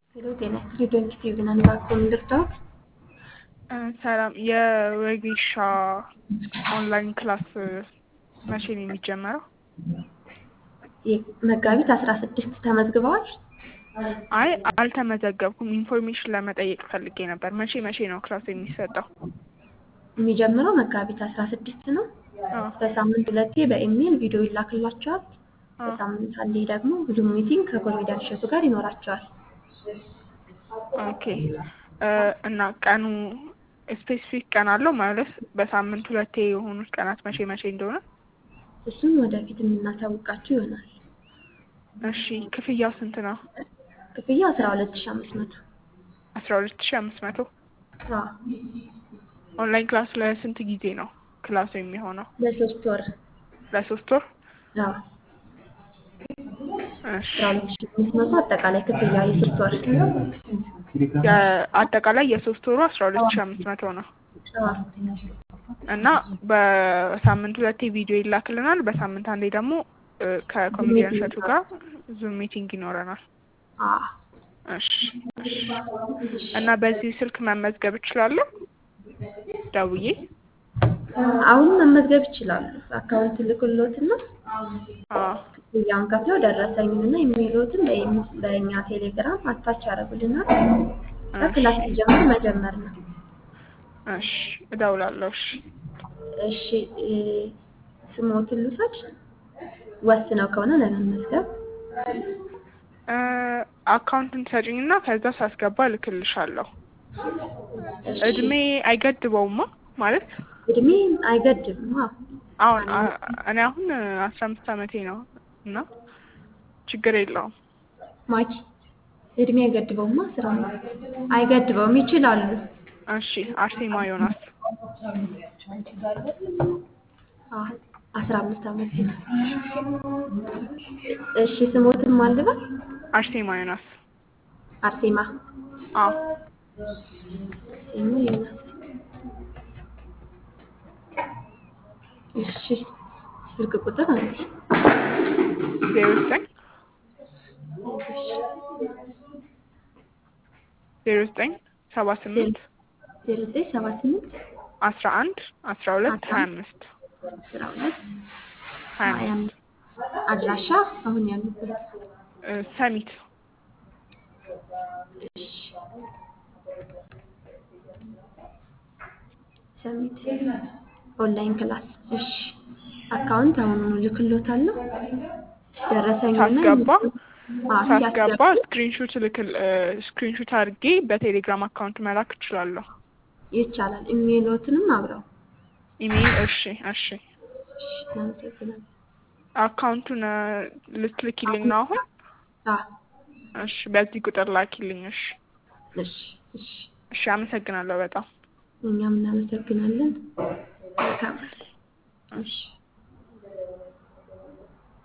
ሄሎ ጤና ይስጥልኝ ስቲቭን አንባኮን ልርዳዎት? ሰላም የወጌሻ ኦንላይን ክላስ መቼ ነው የሚጀመረው? መጋቢት አስራ ስድስት ተመዝግበዋል? አይ አልተመዘገብኩም። ኢንፎርሜሽን ለመጠየቅ ፈልጌ ነበር። መቼ መቼ ነው ክላስ የሚሰጠው? የሚጀምረው መጋቢት አስራ ስድስት ነው። አዎ። በሳምንት ሁለቴ በኢሜይል ቪዲዮ ይላክላቸዋል። አዎ። በሳምንት አንዴ ደግሞ ዙም ሚቲንግ ከኮሜዲያን እሸቱ ጋር ይኖራቸዋል። ኦኬ እ እና ቀኑ ስፔሲፊክ ቀን አለው ማለት በሳምንት ሁለቴ የሆኑት ቀናት መቼ መቼ እንደሆነ? እሱን ወደፊት የምናሳውቃችሁ ይሆናል። እሺ ክፍያው ስንት ነው? ክፍያ አስራ ሁለት ሺ አምስት መቶ አስራ ሁለት ሺ አምስት መቶ አዎ። ኦንላይን ክላስ ለስንት ጊዜ ነው ክላሱ የሚሆነው? ለሶስት ወር ለሶስት ወር? አዎ። እሺ አስራ ሁለት ሺ አምስት መቶ አጠቃላይ ክፍያ የሶስት ወር የአጠቃላይ የሶስት ወሩ አስራ ሁለት ሺ አምስት መቶ ነው አዎ። እና በሳምንት ሁለቴ ቪዲዮ ይላክልናል። በሳምንት አንዴ ደግሞ እ ከኮሜዲያን እሸቱ ጋር ዙም ሚቲንግ ይኖረናል። አዎ። እሺ እሺ። እና በዚህ ስልክ መመዝገብ እችላለሁ ደውዬ? አሁን መመዝገብ ይችላሉ። አካውንት ልክሎትና አዎ ክፍያውን ከፍለው ደረሰኙንና ኢሜይሎትን በኢም- በእኛ ቴሌግራም አታች ያደርጉልናል። ክላስ ሲጀምር መጀመር ነው። እሺ እደውላለሁ። እሺ እሺ እ ስሞትን ልውሰድ? ወስነው ከሆነ ለመመዝገብ እ አካውንትን ትሰጪኝና ከዛ ሳስገባ እልክልሻለሁ። እሺ። እድሜ አይገድበውማ ማለት እድሜ አይገድብም። አዎ። አሁን አ- እኔ አሁን አስራ አምስት አመቴ ነው እና ችግር የለውም። ማኪ እድሜ አይገድበውማ ስራ ነው። አይገድበውም፣ ይችላሉ። እሺ አርሴማ ዮናስ አዎ፣ አስራ አምስት አመት ነው። እሺ ስሞትን ማልበል አርሴማ ዮናስ አርሴማ አዎ አርሴማ ዮናስ። እሺ ስልክ ቁጥር አንዴ ዜሮ ዘጠኝ ዜሮ ዘጠኝ ሰባ ስምንት ዜሮ ዘጠኝ ሰባ ስምንት አስራ አንድ አስራ ሁለት ሀያ አምስት አስራ ሁለት ሀያ ሀያ አምስት አምስት አድራሻ አሁን ያሉበት እ ሰሚት እሺ ሰሚት ኦንላይን ክላስ እሺ አካውንት አሁኑኑ ልክሎታለሁ ደረሰኝና ሳስገባ አዎ፣ ሳስገባ ሲያስገቡ ስክሪንሹት ልክል ስክሪንሹት አድርጌ በቴሌግራም አካውንት መላክ እችላለሁ። ይቻላል ኢሜይሎትንም አብረው ኢሜይል እሺ እሺ እሺ እናመሰግናለን አካውንቱን እ ልትልኪልኝ ነው አሁን? አዎ እሺ በዚህ ቁጥር ላኪልኝ። እሺ እሺ እሺ እሺ አመሰግናለሁ በጣም እኛም እናመሰግናለን መልካም እሺ